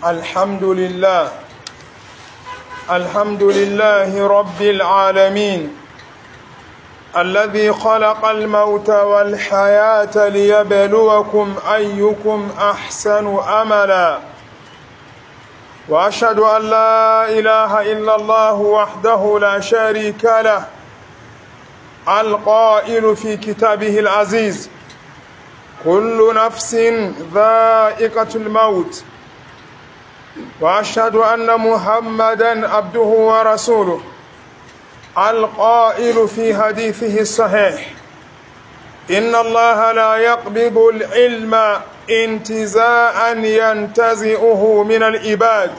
الحمد لله الحمد لله رب العالمين الذي خلق الموت والحياة ليبلوكم أيكم أحسن أملا وأشهد أن لا إله إلا الله وحده لا شريك له القائل في كتابه العزيز كل نفس ذائقة الموت وأشهد أن محمدا عبده ورسوله القائل في حديثه الصحيح إن الله لا يقبض العلم انتزاعا ينتزئه من العباد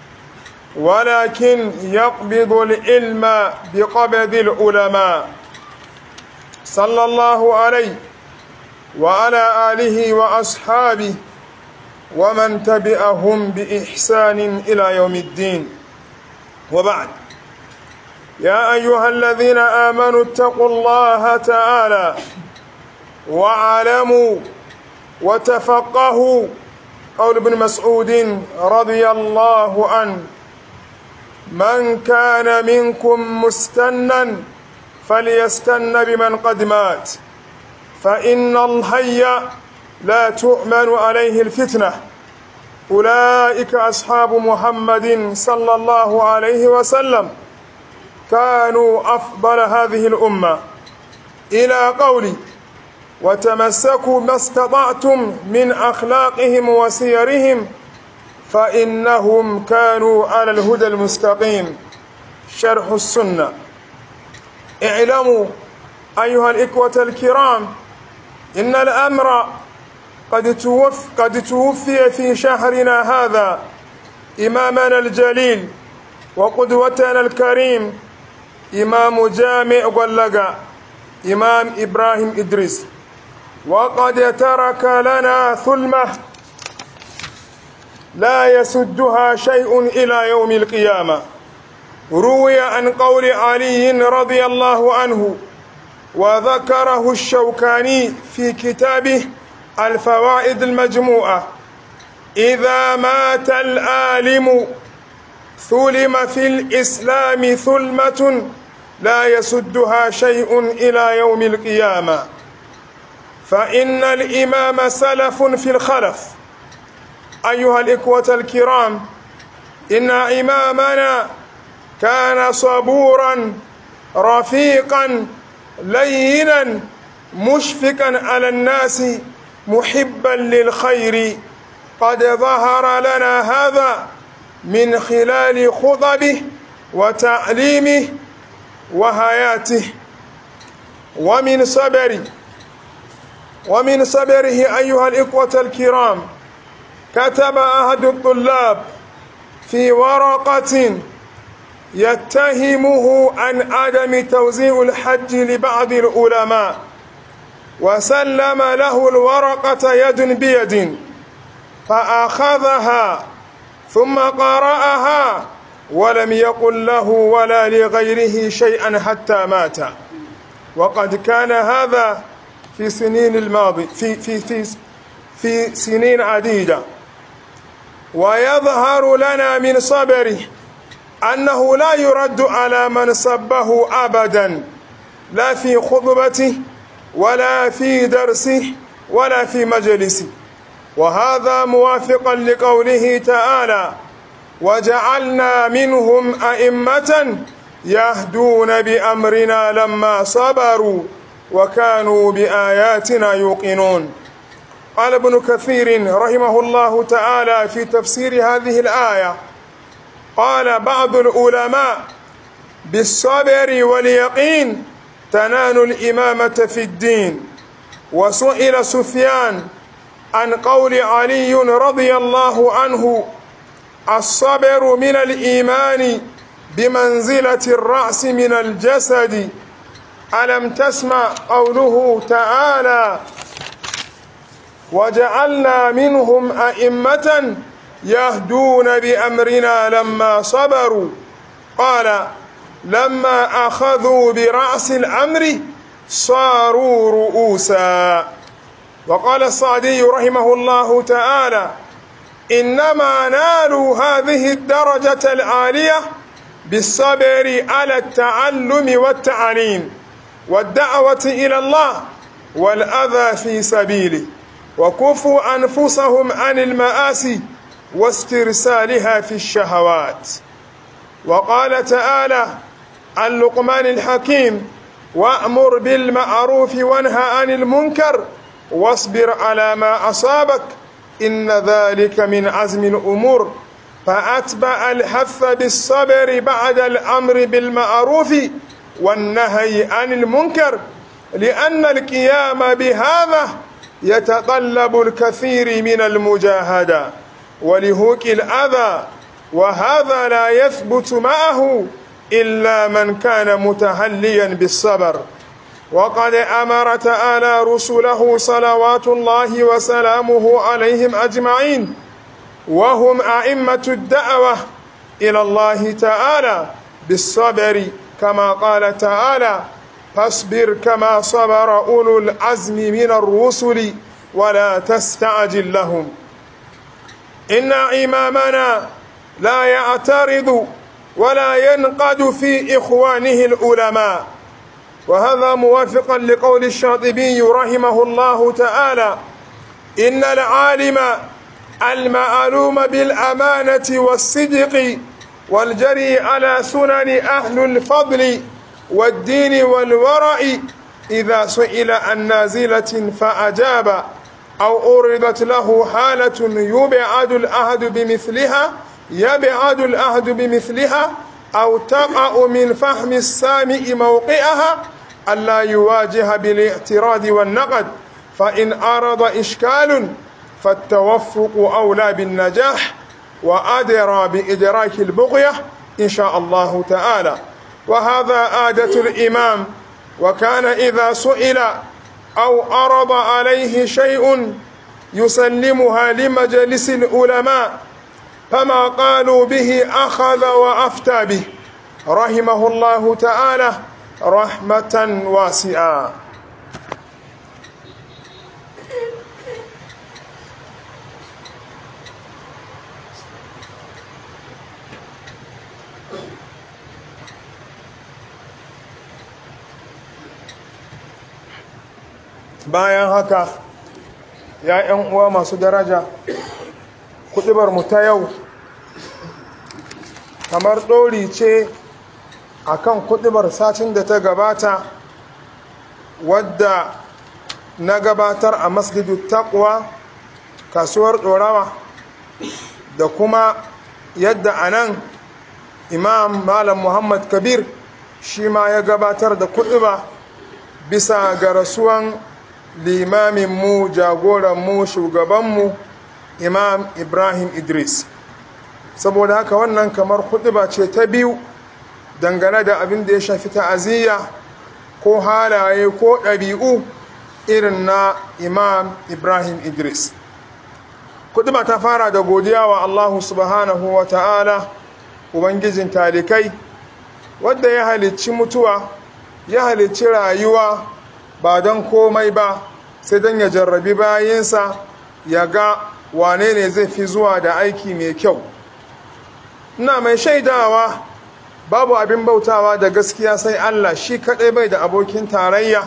ولكن يقبض العلم بقبض العلماء صلى الله عليه وعلى آله وأصحابه ومن تبعهم بإحسان إلى يوم الدين وبعد يا أيها الذين آمنوا اتقوا الله تعالى وعلموا وتفقهوا قول ابن مسعود رضي الله عنه من كان منكم مستنا فليستن بمن قد مات فإن الحي لا تؤمن عليه الفتنة أولئك أصحاب محمد صلى الله عليه وسلم كانوا أفضل هذه الأمة إلى قولي وتمسكوا ما استطعتم من أخلاقهم وسيرهم فإنهم كانوا على الهدى المستقيم شرح السنة اعلموا أيها الإخوة الكرام إن الأمر قد توفي, قد توفي في شهرنا هذا إمامنا الجليل وقدوتنا الكريم إمام جامع قلقا إمام إبراهيم إدريس وقد ترك لنا ثلمة لا يسدها شيء إلى يوم القيامة روي عن قول علي رضي الله عنه وذكره الشوكاني في كتابه الفوائد المجموعة إذا مات الآلم ثلم في الإسلام ثلمة لا يسدها شيء إلى يوم القيامة فإن الإمام سلف في الخلف أيها الإخوة الكرام إن إمامنا كان صبورا رفيقا لينا مشفقا على الناس محبا للخير قد ظهر لنا هذا من خلال خطبه وتعليمه وهياته ومن صبره ومن صبره أيها الإخوة الكرام كتب أحد الطلاب في ورقة يتهمه عن عدم توزيع الحج لبعض العلماء وسلم له الورقة يد بيد فأخذها ثم قرأها ولم يقل له ولا لغيره شيئا حتى مات وقد كان هذا في سنين الماضي في في في في سنين عديدة ويظهر لنا من صبره أنه لا يرد على من سبه أبدا لا في خطبته ولا في درسه ولا في مجلسه وهذا موافقا لقوله تعالى وجعلنا منهم أئمة يهدون بأمرنا لما صبروا وكانوا بآياتنا يوقنون قال ابن كثير رحمه الله تعالى في تفسير هذه الآية قال بعض العلماء بالصبر واليقين تنال الإمامة في الدين وسئل سفيان عن قول علي رضي الله عنه الصبر من الإيمان بمنزلة الرأس من الجسد ألم تسمع قوله تعالى وجعلنا منهم أئمة يهدون بأمرنا لما صبروا قال لما أخذوا برأس الأمر صاروا رؤوسا وقال الصعدي رحمه الله تعالى إنما نالوا هذه الدرجة العالية بالصبر على التعلم والتعليم والدعوة إلى الله والأذى في سبيله وكفوا أنفسهم عن المآسي واسترسالها في الشهوات وقال تعالى عن لقمان الحكيم وأمر بالمعروف وانهى عن المنكر واصبر على ما أصابك إن ذلك من عزم الأمور فأتبع الحث بالصبر بعد الأمر بالمعروف والنهي عن المنكر لأن القيام بهذا يتطلب الكثير من المجاهدة ولهوك الأذى وهذا لا يثبت معه إلا من كان متهليا بالصبر وقد أمر تعالى رسله صلوات الله وسلامه عليهم أجمعين وهم أئمة الدعوة إلى الله تعالى بالصبر كما قال تعالى فاصبر كما صبر أولو العزم من الرسل ولا تستعجل لهم إن إمامنا لا يعترض ولا ينقد في إخوانه العلماء وهذا موافقا لقول الشاطبي رحمه الله تعالى إن العالم المعلوم بالأمانة والصدق والجري على سنن أهل الفضل والدين والورع إذا سئل عن نازلة فأجاب أو أردت له حالة يبعد الأهد بمثلها يبعد الأهد بمثلها أو تقع من فهم السامع موقعها ألا يواجه بالاعتراض والنقد فإن أرد إشكال فالتوفق أولى بالنجاح وأدرى بإدراك البغية إن شاء الله تعالى وهذا عادة الإمام وكان إذا سئل أو أرض عليه شيء يسلمها لمجلس العلماء فما قالوا به أخذ وأفتى به رحمه الله تعالى رحمة واسعة bayan haka ya ‘yan uwa masu daraja kuɗibar mu ta yau kamar ɗori ce a kan kuɗibar satin da ta gabata wadda na gabatar a masjidu takwa kasuwar ɗorawa da kuma yadda a nan imam malam muhammad kabir shi ma ya gabatar da kuɗiba bisa ga rasuwan limaminmu jagoranmu shugabanmu imam ibrahim idris saboda haka wannan kamar ba ce ta biyu dangane da abin da ya shafi ta'aziyya ko halaye ko ɗabi'u irin na imam ibrahim idris ba ta fara da godiya wa allahu subhanahu wa ta'ala ubangijin talikai wadda ya halicci mutuwa ya halicci rayuwa ba don komai ba sai don ya jarrabi bayansa ya ga wane ne zai fi zuwa da aiki mai kyau ina mai shaidawa babu abin bautawa da gaskiya sai Allah shi kaɗai bai da abokin tarayya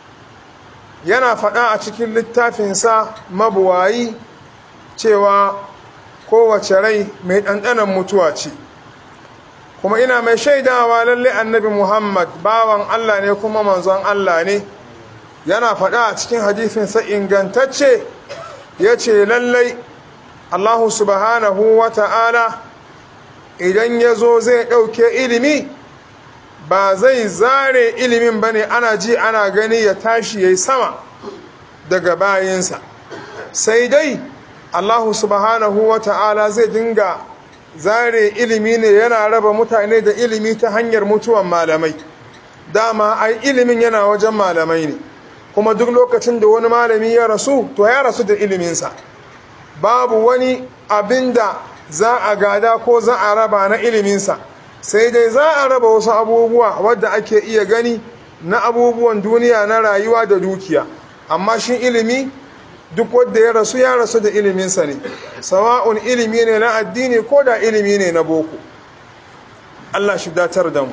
yana faɗa a cikin littafinsa mabuwayi cewa kowace rai mai ɗanɗanan mutuwa ce kuma ina mai shaidawa lalle annabi muhammad bawan Allah ne kuma manzon Allah ne yana faɗa a cikin hadifinsa ingantacce ya ce lallai allahu subhanahu wa ta'ala idan ya zo zai ɗauke ilimi ba zai zare ilimin ba ne ana ji ana gani ya tashi ya yi sama daga bayinsa sai dai allahu subhanahu wa ta'ala zai dinga zare ilimi ne yana raba mutane da ilimi ta hanyar mutuwan malamai dama ai ilimin yana wajen malamai ne kuma duk lokacin da wani malami ya rasu to ya rasu da iliminsa babu wani abin da za a gada ko za a raba na iliminsa sai dai za a raba wasu abubuwa wadda ake iya gani na abubuwan duniya na rayuwa da dukiya amma shi ilimi duk wanda ya rasu ya rasu da iliminsa ne sawa'un ilimi ne na addini ko da ilimi ne na boko Allah shi datar da mu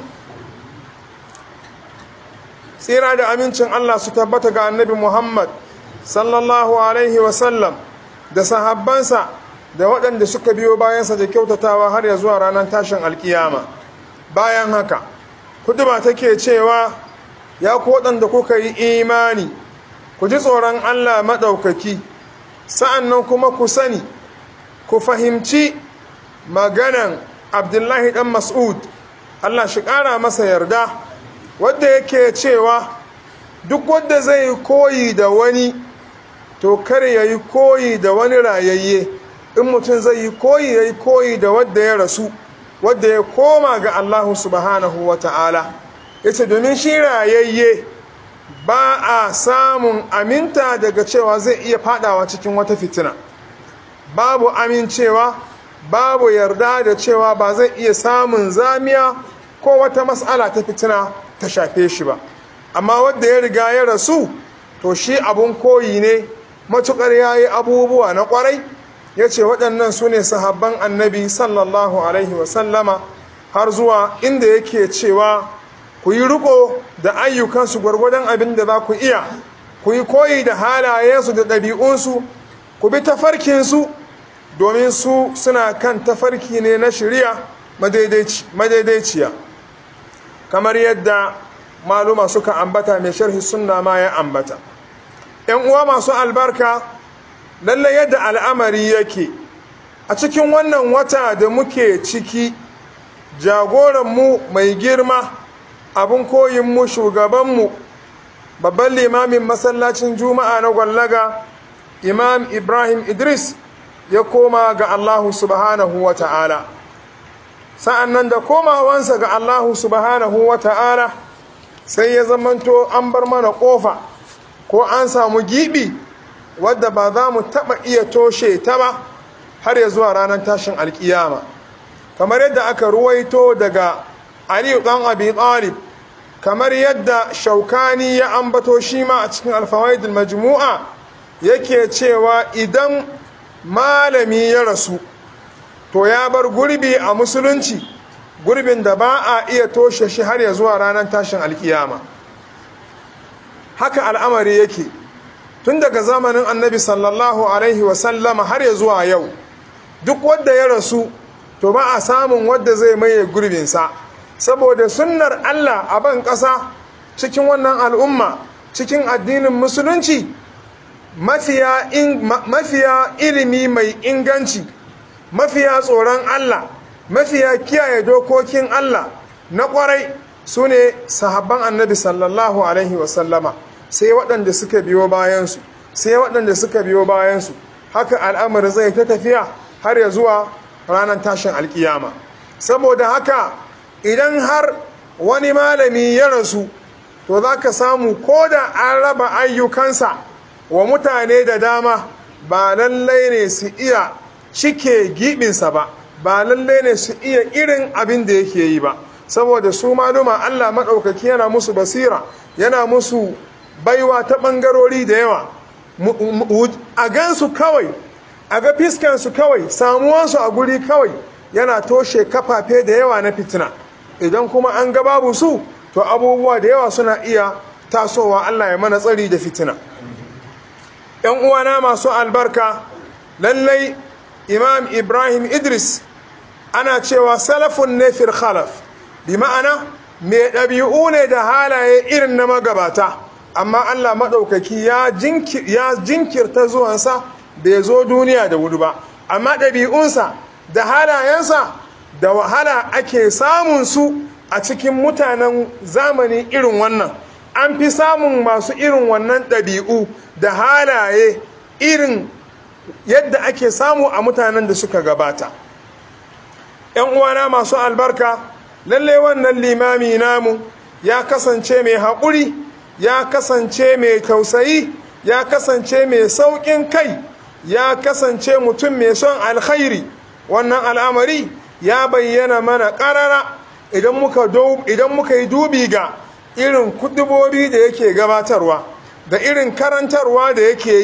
tsira da amincin Allah su tabbata ga annabi Muhammad sallallahu alaihi wasallam da sahabbansa da waɗanda suka biyo bayansa da kyautatawa har ya zuwa ranar tashin alkiyama bayan haka kuduba take cewa ya ku waɗanda kuka yi imani ku ji tsoron Allah maɗaukaki sa'annan kuma ku sani ku fahimci maganan abdullahi ɗan mas'ud Allah shi ƙara masa yarda wadda yake cewa duk wadda zai koyi da wani to kar ya yi koyi da wani rayayye in mutum zai yi koyi ya yi koyi da wadda ya rasu wadda ya koma ga Allah subhanahu wa ta'ala ya ce domin shi rayayye ba a samun aminta daga cewa zai iya fadawa cikin wata fitina babu amincewa babu yarda da cewa ba zai iya samun zamiya ko wata matsala ta fitina ta shafe shi ba amma wadda ya riga ya rasu to shi abun koyi ne matukar ya yi abubuwa na kwarai ya ce waɗannan su ne sahabban annabi sallallahu alaihi wasallama har zuwa inda yake cewa ku yi riko da ayyukansu gwargwadon abin da za ku iya ku yi koyi da halayensu da ɗabi'unsu ku bi tafarkinsu domin su suna kan tafarki ne na shirya madaidaiciya kamar yadda maluma suka ambata mai sharhi sunna ma ya ambata ‘yan uwa masu albarka lalle yadda al'amari yake a cikin wannan wata da muke ciki jagoranmu mai girma abin koyinmu shugabanmu babban limamin masallacin juma'a na gwallaga imam ibrahim idris ya koma ga allahu subhanahu wa ta'ala sa'an nan da komawansa ga allahu subhanahu wa ta'ala sai ya zamanto an bar mana ƙofa ko an samu giɓi wadda ba za mu taɓa iya toshe ta ba har ya zuwa ranar tashin alkiyama kamar yadda aka ruwaito daga aliyu ɗan abi ɗalib kamar yadda shaukani ya ambato shi ma a cikin alfawaidul majmu'a yake cewa idan malami ya rasu to ya bar gurbi a musulunci gurbin da ba a iya toshe shi har ya zuwa ranar tashin alkiyama haka al'amari yake tun daga zamanin annabi sallallahu alaihi wasallama har ya zuwa yau duk wadda ya rasu to ba a samun wadda zai maye gurbinsa saboda sunnar Allah a ban ƙasa cikin wannan al'umma cikin addinin musulunci mafiya ilimi mai inganci mafiya tsoron Allah mafiya kiyaye dokokin Allah na ƙwarai su ne sahabban annabi sallallahu alaihi wasallama sai waɗanda suka biyo bayansu sai waɗanda suka biyo bayansu haka al'amari zai ta tafiya har ya zuwa ranar tashin alkiyama saboda haka idan har wani malami ya rasu to za ka samu ko da an raba ayyukansa wa mutane da dama ba lallai ne su iya cike giɓinsa ba ba lallai ne su iya irin abin da yake yi ba saboda su maluma allah maɗaukaki yana musu basira yana musu baiwa ta ɓangarori da yawa a gansu kawai a ga fiskansu kawai samuwansu a guri kawai yana toshe kafafe da yawa na fitina idan kuma an ga babu su to abubuwa da yawa suna iya tasowa Allah ya mana tsari da fitina ‘yan uwana masu albarka lallai imam ibrahim idris ana cewa salafun ne fil khalaf bi ma'ana mai ɗabi'u ne da halaye irin na magabata amma Allah maɗaukaki ya jinkirta zuwansa bai zo duniya da wuri ba amma ɗabi'unsa da halayensa da wahala ake samun su a cikin mutanen zamani irin wannan an fi samun masu irin wannan ɗabi'u da halaye irin yadda ake samu a mutanen da suka gabata ‘yan uwana masu albarka lalle wannan limami namu ya kasance mai haƙuri ya kasance mai tausayi ya kasance mai sauƙin kai ya kasance mutum mai son alkhairi wannan al'amari ya bayyana mana ƙarara idan muka yi dubi ga irin kudubobi da yake gabatarwa da irin karantarwa da yake yi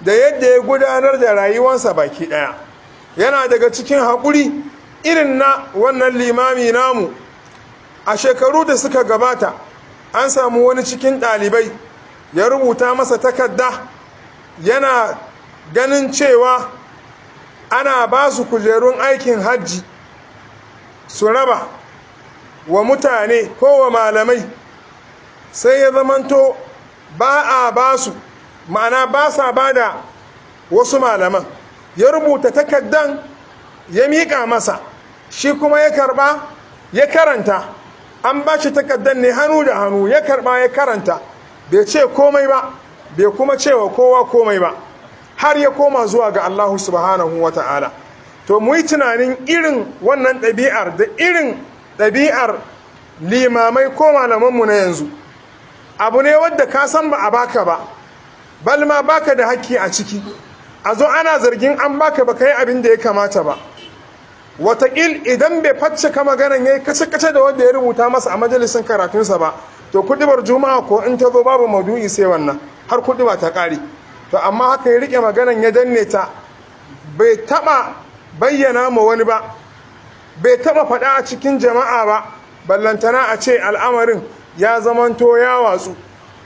da yadda ya gudanar da rayuwarsa baki ɗaya yana daga cikin haƙuri irin na wannan limami namu a shekaru da suka gabata an samu wani cikin ɗalibai ya rubuta masa takarda yana ganin cewa ana ba su kujerun aikin hajji su raba wa mutane ko wa malamai sai ya zamanto ba a ba su ma'ana ba sa ba da wasu malaman ya rubuta takardan ya miƙa masa shi kuma ya karba ya karanta an ba shi takardan ne hannu da hannu ya karba ya karanta bai ce komai ba bai kuma cewa kowa komai ba har ya koma zuwa ga Allah subhanahu wa ta'ala to mu yi tunanin irin wannan ɗabi'ar da irin ɗabi'ar limamai ko malamanmu na yanzu abu ne wadda ka san ba a baka ba balma baka da hakki a ciki a zo ana zargin an baka ba ka yi abin da ya kamata ba watakil idan bai facce ka maganan ya yi kace-kace da wanda ya rubuta masa a majalisin karatunsa ba to kudibar juma'a ko in ta zo babu maudu'i sai wannan har kudiba ta ƙare to amma haka ya rike maganan ya danne ta bai taba bayyana ma wani ba bai taba faɗa a cikin jama'a ba ballantana a ce al'amarin ya zamanto ya watsu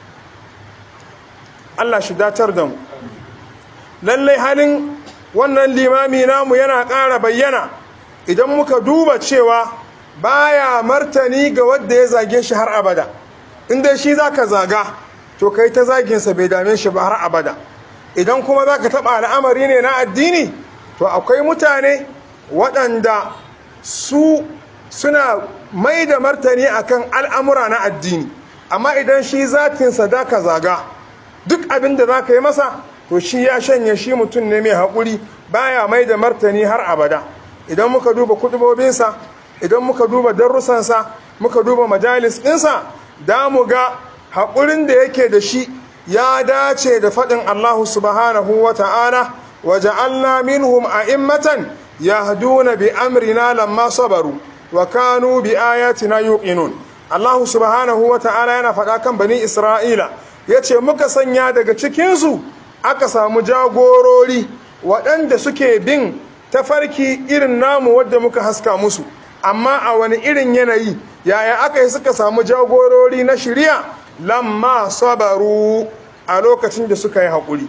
Allah shi datar da mu lallai halin wannan limami namu yana ƙara bayyana idan muka duba cewa baya martani ga wadda ya zage shi har abada inda shi zaka zaga to kai ta zaginsa bai dame shi ba har abada idan kuma zaka taɓa al'amari ne na addini to akwai mutane waɗanda su suna mai da martani akan al'amura na addini amma idan shi zatinsa da ka zaga duk abin da za ka yi masa to shi ya shanye shi mutum ne mai haƙuri baya mai da martani har abada idan muka duba kudubobinsa idan muka duba darussansa muka duba majalis ɗinsa da mu ga haƙurin da yake da shi ya dace da faɗin allahu subhanahu wa ta'ala wa ja'alna minhum a'immatan yahduna bi amrina lamma sabaru wa kanu bi ayatina yuqinun allahu subhanahu wa ta'ala yana faɗa kan bani isra'ila yace muka sanya daga cikinsu aka samu jagorori waɗanda suke bin tafarki irin namu wadda muka haska musu amma a wani irin yanayi yaya aka yi suka samu jagorori na shirya lamma sabaru a lokacin da suka yi haƙuri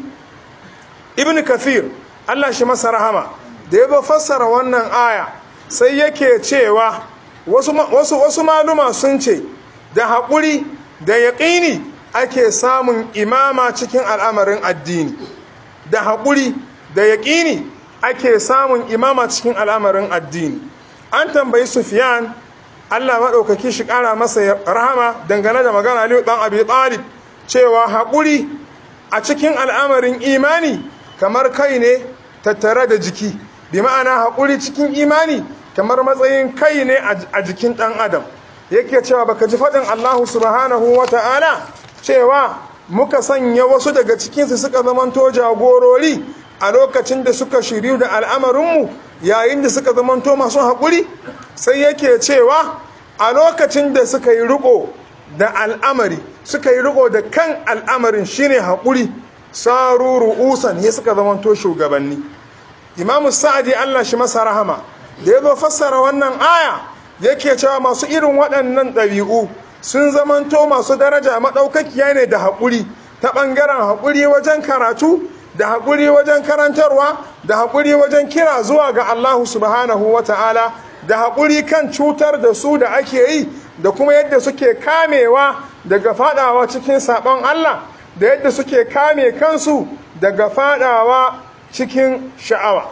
ibn kathir allah shi masa rahama da ya zo fassara wannan aya sai yake cewa wasu, wasu, wasu maluma sun ce da haƙuri da yaƙini ake samun imama cikin al'amarin addini da haƙuri da yaƙini ake samun imama cikin al'amarin addini an tambayi sufiyan allah maɗaukaki shi ƙara masa rahama dangane da magana aliyu ɗan abi ɗalib cewa haƙuri a cikin al'amarin imani kamar kai ne tattare da jiki bi ma'ana haƙuri cikin imani kamar matsayin kai ne a jikin ɗan adam yake cewa baka ji faɗin allahu subhanahu wa ta'ala cewa muka sanya wasu daga cikinsu suka zamanto jagorori a lokacin da suka shiryu da al'amarinmu yayin da suka zamanto masu haƙuri sai yake cewa a lokacin da suka yi riko da al'amari suka yi riko da kan al'amarin shine haƙuri saru ru'usan ya suka zamanto shugabanni imamu sa'adi allah shi masa rahama da ya zo fassara wannan aya yake cewa masu irin waɗannan ɗabi'u sun zamanto masu daraja maɗaukakiya ne da haƙuri ta ɓangaren haƙuri wajen karatu da haƙuri wajen karantarwa da haƙuri wajen kira zuwa ga Allahu subhanahu wa ta'ala da haƙuri kan cutar da su da ake yi da kuma yadda suke kamewa daga faɗawa cikin saɓon Allah da yadda suke kame kansu daga faɗawa cikin sha'awa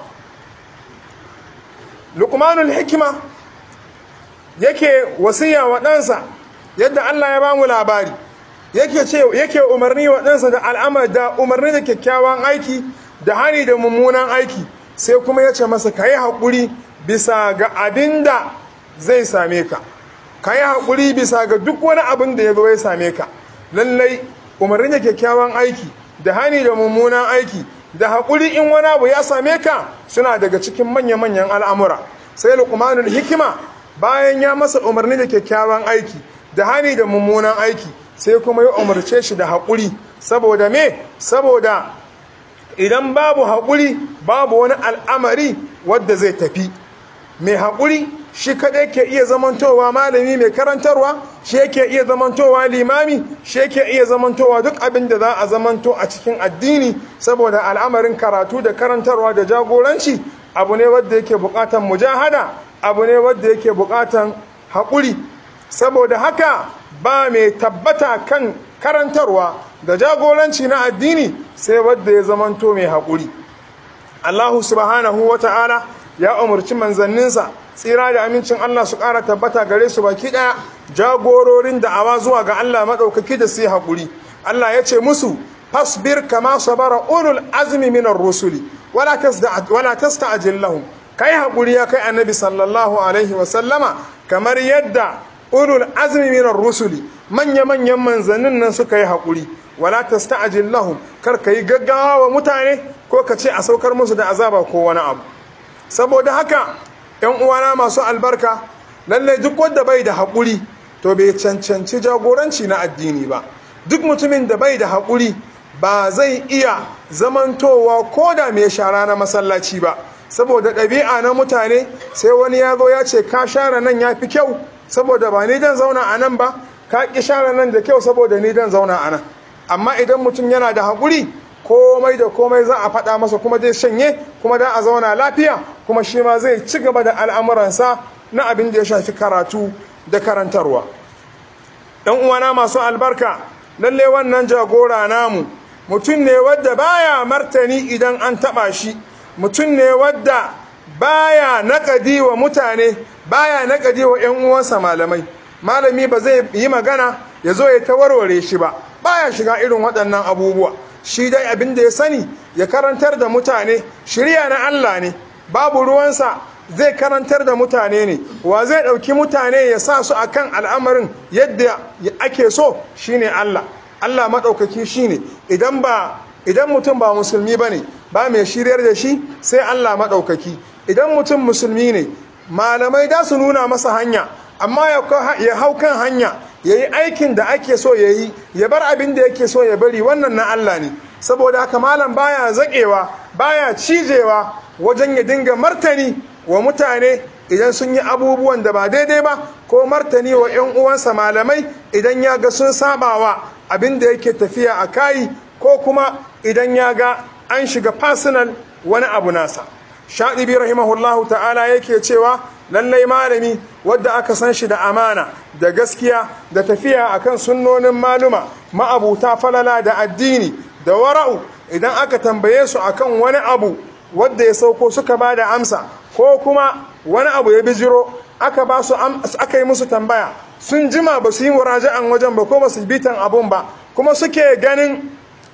lukmanul hikima yake wasiya wa ɗansa yadda Allah ya ba mu labari yake ce yake umarni wa ɗansa da al'amar da umarni da kyakkyawan aiki da hani da mummunan aiki sai kuma ya ce masa ka yi haƙuri bisa ga abin da zai same ka ka yi haƙuri bisa ga duk wani abin da ya zo ya same ka lallai umarni da kyakkyawan aiki da hani da mummunan aiki da haƙuri in wani abu ya same ka suna daga cikin manya-manyan al'amura sai luqmanul hikima bayan ya masa umarni da kyakkyawan aiki da hani da mummunan aiki sai kuma ya umarce shi da haƙuri saboda me saboda idan babu haƙuri babu wani al'amari wadda zai tafi mai haƙuri shi kaɗai ke iya zamantowa malami mai karantarwa shi yake iya zamantowa limami shi yake iya zamantowa duk abin da za a zamanto a cikin addini saboda al'amarin karatu da karantarwa da jagoranci abu ne wadda yake buƙatan mujahada abu ne wadda yake buƙatan haƙuri saboda haka ba mai tabbata kan karantarwa da jagoranci na addini sai wadda ya zamanto mai haƙuri Allahu subhanahu wa ta'ala ya umarci manzanninsa tsira da amincin Allah su ƙara tabbata gare su baki ɗaya jagororin da'awa zuwa ga Allah maɗaukaki da su yi haƙuri Allah ya ce musu fasbir kama sabara ulul azmi minar rusuli wala tasta'jil lahum kai haƙuri ya kai annabi sallallahu alaihi wa sallama kamar yadda ulul azmi minar rusuli manya manyan manzannin nan suka yi haƙuri wala tasta'jil lahum kar ka yi gaggawa wa mutane ko ka ce a saukar musu da azaba ko wani abu saboda haka ‘yan uwana masu albarka lallai duk wanda bai da haƙuri to bai cancanci jagoranci na addini ba duk mutumin da bai da haƙuri ba zai iya zamantowa ko da mai shara na masallaci ba saboda ɗabi'a na mutane sai wani ya zo ya ce ka share nan ya fi kyau saboda ba ni dan zauna a nan ba ka ƙi share nan da kyau saboda ni dan zauna a nan amma idan mutum yana da haƙuri komai da komai za a faɗa masa kuma zai shanye kuma da a zauna lafiya kuma shi ma zai ci gaba da al'amuransa na abin da ya shafi karatu da karantarwa ɗan uwana masu albarka lalle wannan jagora namu mutum ne wadda baya martani idan an taɓa shi mutum ne wadda baya naƙadi wa mutane baya naƙadi wa ‘yan uwansa malamai malami ba zai yi magana ya zo ya ta warware shi ba baya shiga irin waɗannan abubuwa shi dai abin da ya sani ya karantar da mutane shirya na Allah ne babu ruwansa zai karantar da mutane ne wa zai ɗauki mutane ya sa su akan al'amarin yadda ake so shine Allah Allah maɗaukaki shine idan ba idan mutum ba musulmi ba ne ba mai shiryar da shi sai Allah maɗaukaki idan mutum musulmi ne malamai da su nuna masa hanya amma ya hau kan hanya ya yi aikin da ake so ya yi ya bar abin da yake so ya bari wannan na Allah ne saboda haka malam baya zaƙewa baya cijewa wajen ya dinga martani wa mutane idan sun yi abubuwan da ba daidai ba ko martani wa 'yan uwansa malamai idan ya ga sun sabawa abin da yake tafiya a kayi ko kuma idan ya ga an shiga personal wani abu nasa shaɗibi rahimahullahu ta'ala yake cewa lallai malami wadda aka san shi da amana da gaskiya da tafiya akan sunnonin maluma ma'abuta falala da addini da wara'u idan aka tambaye su akan wani abu wadda ya sauko suka ba da amsa ko kuma wani abu ya bijiro aka ba su aka yi musu tambaya sun jima ba su yi muraja'an wajen ba ko ba su bitan abun ba kuma suke ganin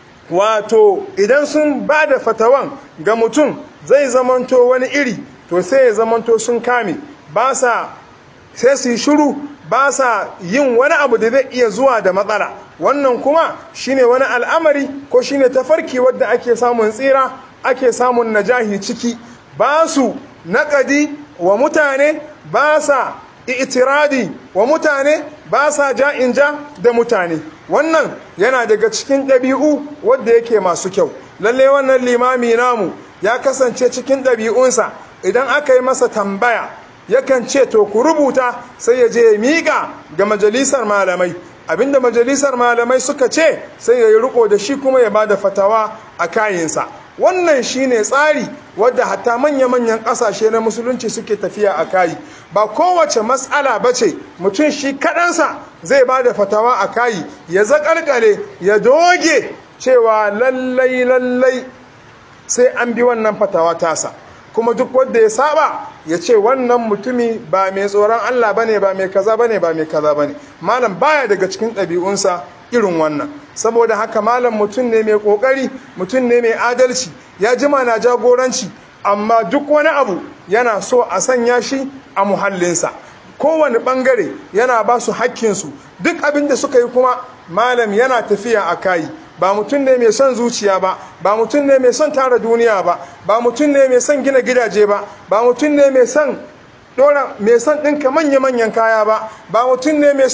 wato idan sun ba da fatawan ga mutum zai zamanto wani iri to sai ya zamanto sun kame ba sa sai su yi shuru ba sa yin wani abu da zai iya zuwa da matsala wannan kuma shine wani al'amari ko shine tafarki wadda ake samun tsira ake samun najahi ciki ba su naƙadi wa mutane ba sa itiradi wa mutane ba sa ja'in ja da mutane wannan yana daga cikin ɗabi'u wadda yake masu kyau lalle wannan limami namu ya kasance cikin ɗabi'unsa idan aka yi masa tambaya yakan ce to ku rubuta sai ya je ya miƙa ga majalisar malamai abinda majalisar malamai suka ce sai ya yi riko da shi kuma ya ba da fatawa a kayinsa wannan shine tsari wadda hatta manya-manyan ƙasashe na musulunci suke tafiya a kayi ba kowace matsala ba ce mutum shi kaɗansa zai ba da fatawa a kayi ya zaƙalƙale ya doge cewa lallai lallai sai an bi wannan fatawa tasa kuma duk wanda ya saba ya ce wannan mutumi ba mai tsoron Allah bane ba mai kaza bane ba mai kaza bane malam baya daga cikin ɗabi'unsa irin wannan saboda haka malam mutum ne mai kokari mutum ne mai adalci ya jima na jagoranci amma duk wani abu yana so a sanya shi a muhallinsa kowane bangare yana ba su hakkinsu duk abin da suka yi kuma malam yana tafiya a kayi ba mutum ne mai son zuciya ba ba mutum ne mai son tara duniya ba ba mutum ne mai son gina gidaje ba ba mutum ne mai son dora mai son ɗinka manya-manyan kaya ba ba mutum ne mai son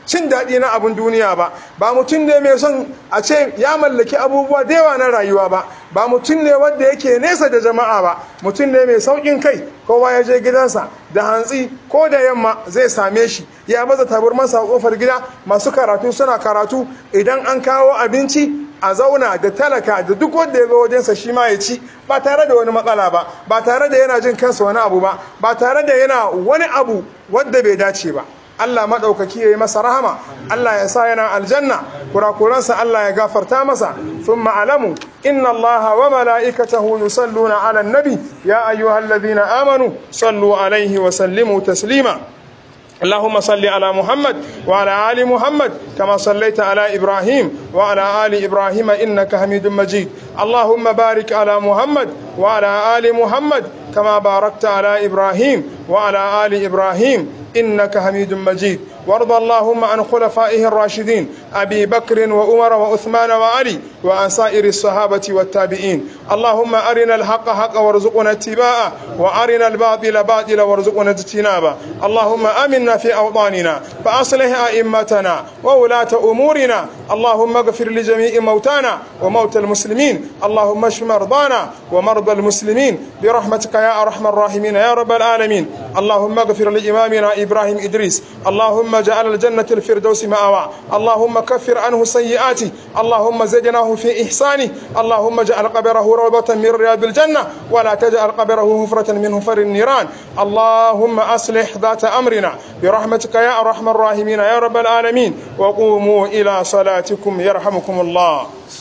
cin daɗi na abin duniya ba ba mutum ne mai son a ce ya mallaki abubuwa da yawa na rayuwa ba ba mutum ne wanda yake nesa da jama'a ba mutum ne mai sauƙin kai kowa ya je gidansa da hantsi ko da yamma zai same shi ya baza taburmansa a kofar gida masu karatu suna karatu idan an kawo abinci a zauna da talaka da duk wanda ya zo wajensa shi ma ya ci ba tare da wani matsala ba ba tare da yana jin kansa wani abu ba ba tare da yana wani abu wanda bai dace ba Allah maɗaukaki ya yi masa rahama Allah ya sa yana aljanna kurakuransa Allah ya gafarta masa sun ma'alamu inna Allah wa mala'ikatahu yusalluna ala nabi ya ayyuhallazina amanu sallu alaihi wa sallimu taslima اللهم صل على محمد وعلى آل محمد كما صليت على إبراهيم وعلى آل إبراهيم إنك حميد مجيد اللهم بارك على محمد وعلى آل محمد كما باركت على إبراهيم وعلى آل إبراهيم إنك حميد مجيد وارض اللهم عن خلفائه الراشدين أبي بكر وأمر وعثمان وعلي وعن سائر الصحابة والتابعين اللهم أرنا الحق حقا وارزقنا اتباعه وأرنا الباطل باطلا وارزقنا اجتنابه اللهم آمنا في أوطاننا فأصلح أئمتنا وولاة أمورنا اللهم اغفر لجميع موتانا وموتى المسلمين اللهم اشف مرضانا ومرضى المسلمين برحمتك يا أرحم الراحمين يا رب العالمين اللهم اغفر لإمامنا إبراهيم إدريس اللهم اجعل الجنة الفردوس مأوى اللهم كفر عنه سيئاته اللهم زدناه في إحسانه اللهم اجعل قبره روضة من رياض الجنة ولا تجعل قبره هفرة من هفر النيران اللهم أصلح ذات أمرنا برحمتك يا أرحم الراحمين يا رب العالمين وقوموا إلى صلاتكم يرحمكم الله